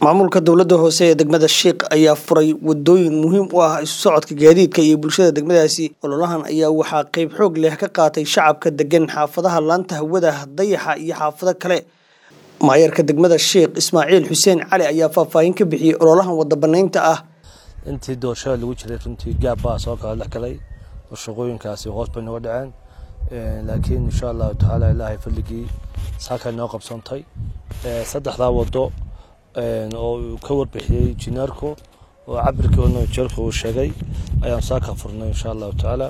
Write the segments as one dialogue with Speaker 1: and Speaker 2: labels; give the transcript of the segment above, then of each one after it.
Speaker 1: maamulka dowladda hoose ee degmada sheikh ayaa furay wadooyin muhiim u ah isu socodka gaadiidka iyo bulshada degmadaasi ololahan ayaa waxaa qeyb xoog leh ka qaatay shacabka degan xaafadaha laanta hawada dayaxa iyo xaafado kale maayarka degmada sheikh ismaaciil xuseen cali ayaa faahfaahin ka bixiyey ololahan wada banaynta ah
Speaker 2: intii doorashada lagu jiray runtii gaab baa soo kala dhex galay oo shaqooyinkaasi hoos bay nooga dhaceen laakiin insha allahu tacaala ilaahay fadligii saakay noo qabsantay saddexdaa wado oo uu ka warbixiyey jineerku oo cabirkoodna jeerku uu sheegay ayaan saaka furnay insha allahu tacaala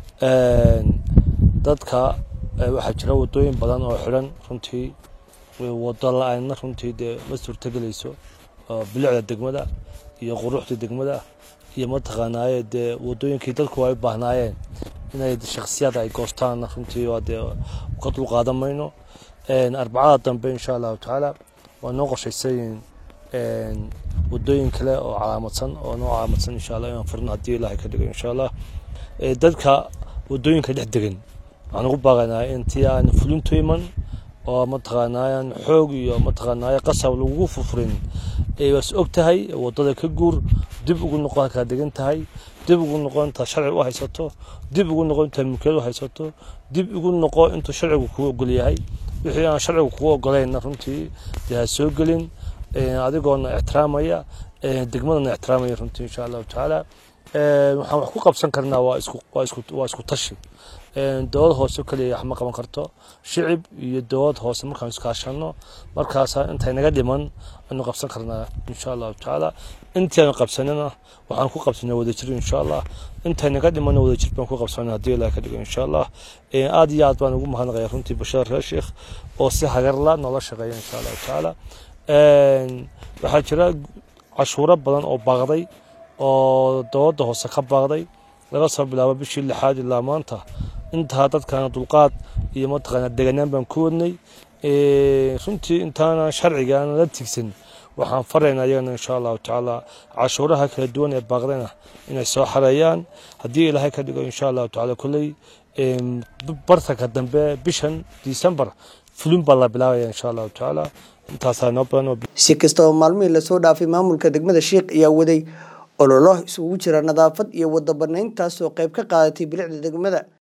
Speaker 2: dadka waxaa jira wadooyin badan oo xidhan runtii wado la-aanna runtii dee ma suurtagelayso bilicda degmada iyo quruxda degmada iyo mataqaanaaye dee wadooyinkii dadku ay u baahnaayeen inay shakhsiyaad ay goostaanna runtii waa dee ka dulqaadan mayno arbacada dambe insha allahu tacaala waa noo qorshaysayin wadooyin kale oo calaamadsan oo noo calaamadsan insha allah inaan furno haddii ilaahay ka dhigo insha allah dadka wadooyinka dhex degan waxaan ugu baaqaynaa intii aan fulintu iman oo mataqaanaayan xoog iyo mataqaanaaye qasab lagugu furfurin waas og tahay wadada ka guur dib ugu noqo halkaa degan tahay dib ugu noqo intaa sharci u haysato dib ugu noqo intaa mulkiyad u haysato dib ugu noqo intuu sharcigu kugu ogol yahay wixii aan sharcigu kugu ogolayna runtii dee ha soo gelin adigoona ixtiraamaya degmadana ixtiraamaya runtii insha allahu tacaala waxaan wax ku qabsan karnaa waa isku waa isku waa isku tashi dowlad hoose keliya wax ma qaban karto shicib iyo dowlad hoose markaan iskaashano markaasaa intay naga dhiman aynu qabsan karnaa insha allahu tacaala intii aanu qabsanina waxaan ku qabsanay wadajir insha allah intay naga dhimanna wadajir baan ku qabsanay haddii ilaah ka dhigo insha allah aad iyo aad baan ugu mahadnaqaya runtii bashar reer sheekh oo si hagarla noola shaqeeya insha allahu tacaala waxaa jira cashuuro badan oo baaqday oo dowladda hoose ka baaqday laga soo bilaabo bishii lixaad ilaa maanta intaa dadkana dulqaad iyo mataqaana deganaan baan ku wadnay runtii intaana sharciga aan la tigsan waxaan faraynaa iyagana insha allahu tacaala cashuuraha kala duwan ee baaqdayna inay soo xareeyaan haddii ilaahay ka dhigo insha allahu tacaala kolley bartanka dambe bishan december fulin baa la bilaabaya insha allahu tacaala intaasaa noo badan
Speaker 1: si kastaba maalmihii lasoo dhaafay maamulka degmada sheikh ayaa waday ololo isugu jira nadaafad iyo wada banayntaas oo qayb ka qaadatay bilicda degmada